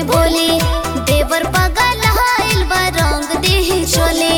बोली देवर पगल हाइल बा रंग देहि चोले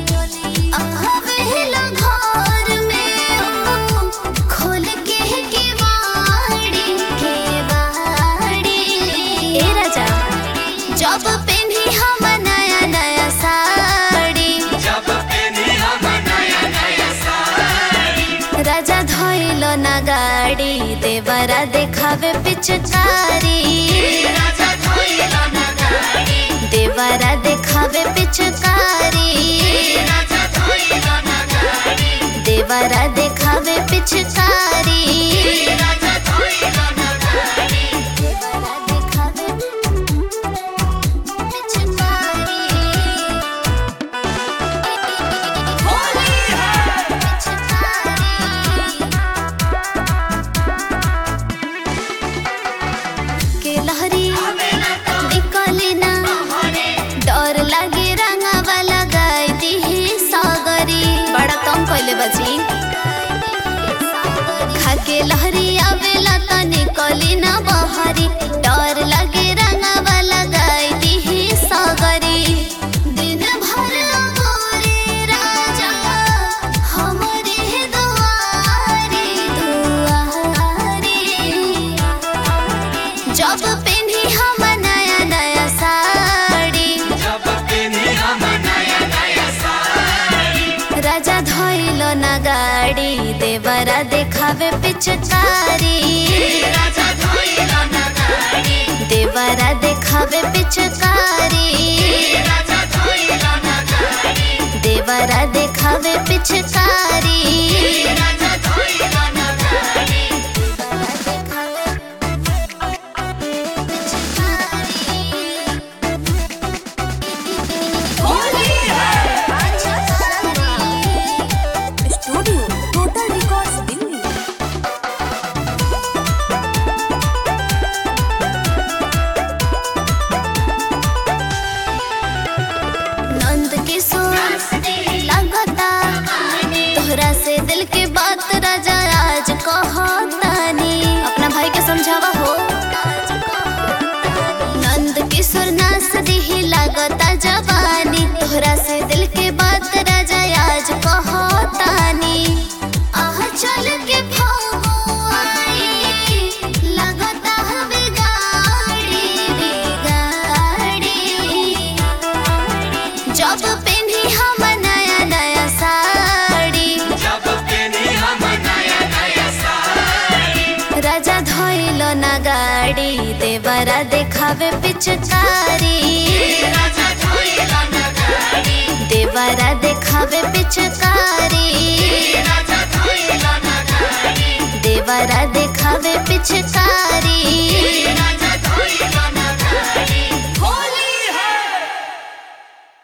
आवेला घर में ओ, खोल के केवाड़ी केवाड़ी ए राजा जब पेन्ही हम नया नया साड़ी जब पेनी हम नया नया साड़ी राजा धोइल ना गाड़ी देवरा देखावे पिचकारी राजा धोइला ना गाड़ी देवरा देखावे पिचकारी राजा धोइला ना गाड़ी देवरा देखावे पिचकारी राजा धोइला ना गाड़ी देवरा देखावे पिचकारी होली है के लहरी निकली ना डर लागे रंगावा लगाई दिही सागरी बड़ा कम पहले बची खाके लहरी आवेला त निकली ना बहरी डर लागे रंगावा लगाई दिही सागरी दिन भर गोरे राजा हमरे दुआरी दुआरी जब पेन्ही हम नया नया साड़ी जब पेनी हम नया नया साड़ी राजा धोइल ना गाड़ी देवरा देखावे पिचकारी राजा धोइला ना गाड़ी देवरा देखावे पिचकारी राजा धोइला ना गाड़ी देवरा देखावे पिचकारी राजा धोइला ना गाड़ी होली है studio total records Delhi Nand Kishore लगता तोहरा से दिल के बात राजा आज कहतानी अपना भाई के समझावा हो नंद किशोर नास दिही लगता जवानी तोहरा से दिल के बात राजा आज कहतानी आह चल के फगुआई लगता हवे गाड़ी गाड़ी जब पेन्ही हम नया नया साड़ी जब पेनी हम नया नया साड़ी राजा धोइल ना गाड़ी देवरा देखावे पिचकारी राजा धोइला ना गाड़ी देवरा देखावे पिचकारी राजा धोइला ना गाड़ी देवरा देखावे पिचकारी